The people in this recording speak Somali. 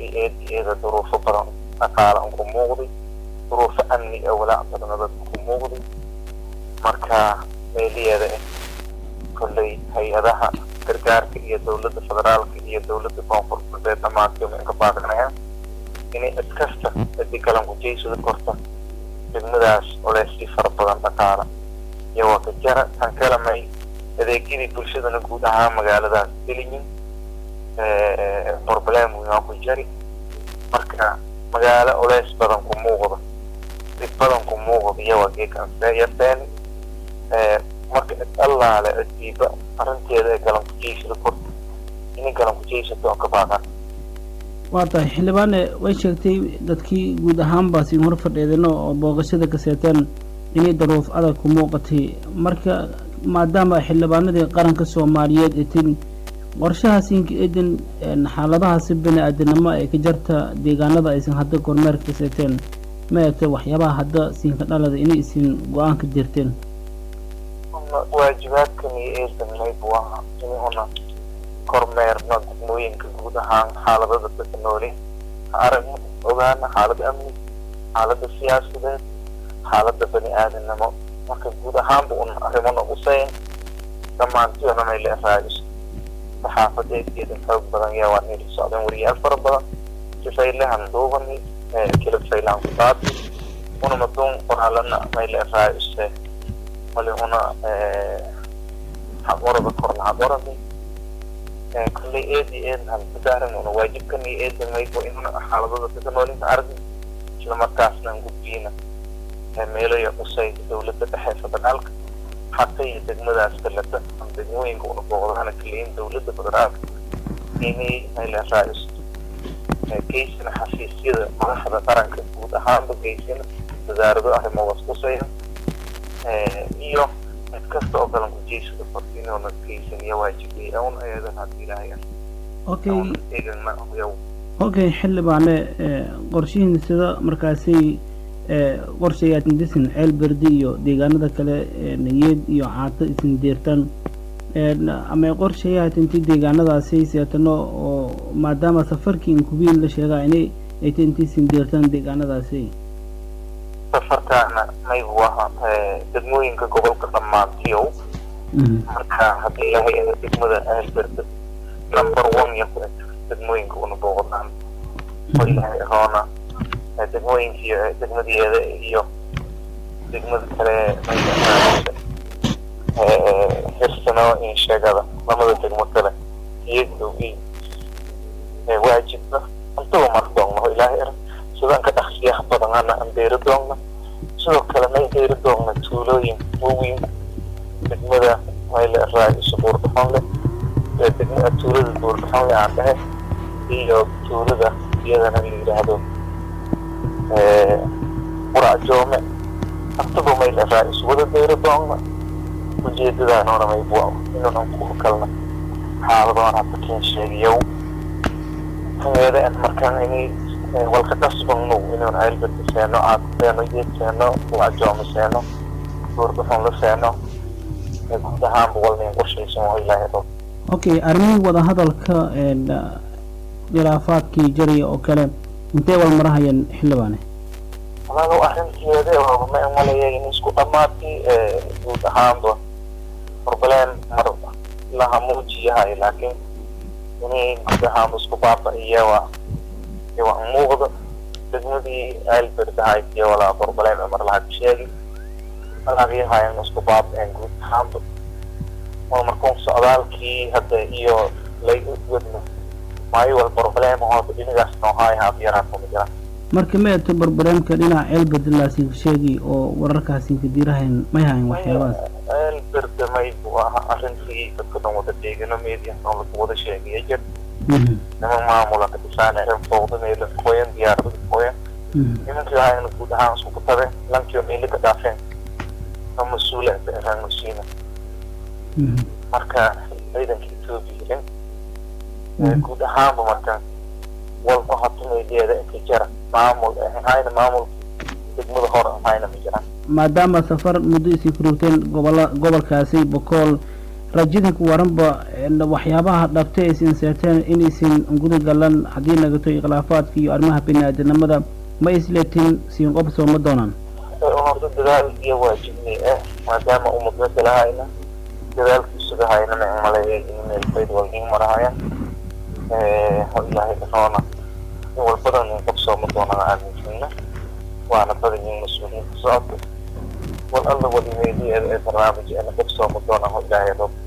runtii eed eeda duruufo badan dhaqaale an ku muuqday duruufo amni ee walaac badana dadka ku muuqday marka meeliyeeda ah kolley hay-adaha gargaarka iyo dowladda federaalka iyo dowladda koonfur galbeed dhammaantooma inka baadanayaan inay iskasta hadii galan kujeysada korta degmadaas oleysii fara badan dhaqaala iyo waa ka jara tan kalamay adeegyadii bulshadana guud ahaan magaaladaas geliyin problem waa ku jari marka magaalo oleys badan ku muuqda dib badan ku muuqda iyo waa geekanseyateeni marka allaale cidiiba arrinteeda ee galan kujeysada korta inay galan kujeysato oo ka baaqan waa tahay xildhibaane way sheegtay dadkii guud ahaanba siin hor fadheedano oo booqashada ka seeteen inay daruuf adag ku muuqatay marka maadaama xildhibaanadii qaranka soomaaliyeed ee tin qorshaha siinka eedan xaaladahaasi bini aadanimo ee ka jarta deegaanada aysan hadda kormeerka ka seeteen ma eegtay waxyaabaha hadda siinka dhalada inay isin go-aan ka dirteen waajibaadkan iyo eedan mayb waa inuna kormeerno degmooyinka guud ahaan xaaladada dadka nooli ha aragno ogaana xaalada amni xaalada siyaasadeed xaalada bani aadanimo marka guud ahaanba un arrimona usayn dhammaantiona may leeraayiso saxaafadeedkeeda xoog badan yaa waa nili socdeen wariyaal fara badan sifaylahan duubani kilifaylaan kudaati una maduun qoraalana may leeraayise mali una xaqorada korna xaqorani kolley eedi eedhan kudaaran una waajibkan iyo eedan maybo inuna xaaladada dadka noolinka aragni isla markaasna aan gudbiyna meelayo qusay dowladda dhexe federaalka xaqa iyo degmadaas kaleta ama degmooyinka una booqdahana kaleyin dowladda federaalka inay mayleeraayiso geysina xafiisyada madaxda qaranka guud ahaanba geysina wasaarado arrimodaas qusaya iyo mid kasta oo galan kujeysada korta inuuna geysan iyo waajibiyay un ayadan hadii ilaahay okay eegana yow okay xildhibaane qorshihiin sida markaasi qorshayaad indisin ceel berdi iyo deegaanada kale nayeed iyo caato isin deertaan ama qorshayaad inti deegaanadaasi seetano oo maadaama safarkii inkubiin la sheegaa inay ayta inti isin deertaan deegaanadaasi safarkaana maybu aha degmooyinka gobolka dhammaantiyow marka haddii ilaahay ina degmada aalberda number one iyo ku eg degmooyinka una booqdaan oo ilaahay roona degmooyinkiiyo degmadeeda iyo degmada kale hirsano in sheegada lamada degmo kale iyagdow i waajibna antaba mar doogna oo ilaahay er sidaan ka dhaqsiyaha badanana aan beeri doogna sidoo kale may beeri doogna tuulooyin waaweyn degmada mayle raa'iso buurdhaxon leh degma tuulada buurdhaxon leh aan dhahe iyo tuulada iyadana la yidhaahdo qurac joome antaba mayle raa'iso wada beeri doogna ujeedadaanoona maybu inunan ku kalna xaaladoon hadda keen sheegayow tameeda markaan inay walka dhasbanu inuun aylbadka seeno caadseeno geed seeno wacjooma seeno buurdhaxon la seeno guud ahaanba walnayn qorshaysan waa ilaahay dhow okay arrimihii wadahadalka khilaafaadkii jariya oo kale intee wal marahayeen xildhibaane walaalow arrinteeda ma malaya in isku dhammaatay guud ahaanba problem mar laha muujiyahay laakiin inay guud ahaanba isku baaba-iya waa waa muuqda degmadii aalberdahayd iyo walaa problem mar laha ka sheegi malaqyahayan isku baaba-een guud ahaanba waa markuun socdaalkii hadda iyo lay wadno maayo wal problem hoota dhinigaas noohaay haafyaraan kuma jiraan marka ma eegto barbareemka dhinaca ceelberdalaasinka sheegi oo wararkaasinka diirahayn may hayn waxyaabahaas ceelberda maybu aha arrintii dadka dhan wada deegano media oo lagu wada sheegaya jir niman maamula ka dhisaaneen fowda meela qoyan diyaarada qoyan nimankii ahayna guud ahaan isku kutabe lankiyo meeli ka dhaafeen oo mas-uula eraan masiina marka ciidanka etoobiya guud ahaanba marka walba hata meediyeeda inka jara maamul ahayna maamul degmada hore ahayna ma jiraan maadaama safar muddo isii ku rogteen gobola gobolkaasi bokool rajadinku waranba waxyaabaha dhabtay aysin seeteen inaysin guda galan haddii nagato khilaafaadka iyo arrimaha bini-aadanimada ma isleetin siin qob sooma doonaan horta dadaal iyo waajibni ah maadaama ummadda kalahayna dadaalkiisuga hayna ma maleeya in meelbayd walgin marahaya ilaahay dhanoona in walbadan in qob sooma doonana aaminsana waana badan yihin mas-uuliyiinta socodka wal alla walimeedii ee barnaamij ana qob sooma doonaan ilaahay rob